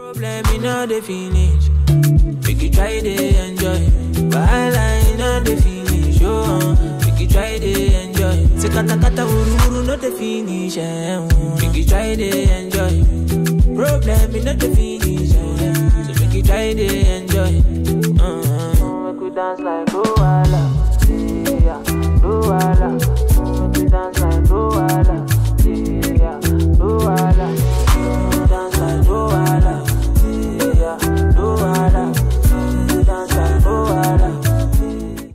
Problem in all the finish. Make you try to enjoy. Wahala in all the finish. Oh, uh, make you try to enjoy. Say kata kata uru uru no the finish. Eh, uh, make you try to enjoy. Problem in all the finish. Eh, so make you try to enjoy. Uh, make we dance like oh.